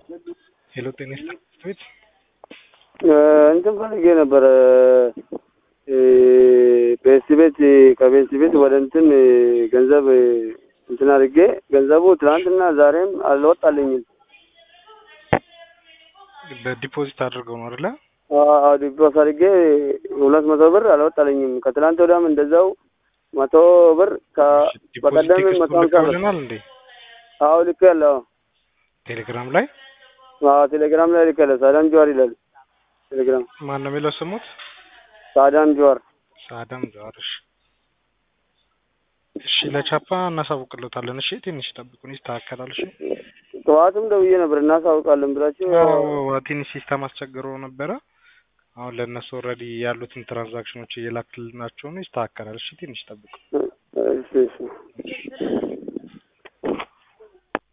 ሄሎ ጤና ይስጥልኝ ቤት እንትን ፈልጌ ነበረ ቤስት ቤት ከቤስት ቤት ወደ እንትን ገንዘብ እንትን አድርጌ ገንዘቡ ትናንትና ዛሬም አልወጣልኝም። በዲፖዚት አድርገው ነው አይደለ? አዎ ዲፖስ አድርጌ ሁለት መቶ ብር አልወጣልኝም። ከትናንት ወዲያም እንደዛው መቶ ብር ዲፖዚት በቀደም ቴክስቱን መቶ ሀምሳ ብር ልከውልናል እንዴ? አዎ ልክ ያለው ቴሌግራም ላይ አዎ ቴሌግራም ላይ ልክ ያለ ሳዳም ጀዋር ይላል ቴሌግራም ማን ነው የሚለው ስሙት? ሳዳም ጀዋር ሳዳም ጀዋር። እሺ እሺ፣ ለቻፓ እናሳውቅለታለን። እሺ ትንሽ ጠብቁን፣ ይስተካከላል። እሺ ጠዋትም ደውዬ ነበር እናሳውቃለን ብላችሁ አዎ ትንሽ ሲስተም አስቸግሮ ነበረ። አሁን ለእነሱ ኦልሬዲ ያሉትን ትራንዛክሽኖች እየላክልናቸው ነው። ይስተካከላል። እሺ ትንሽ ጠብቁ። እሺ እሺ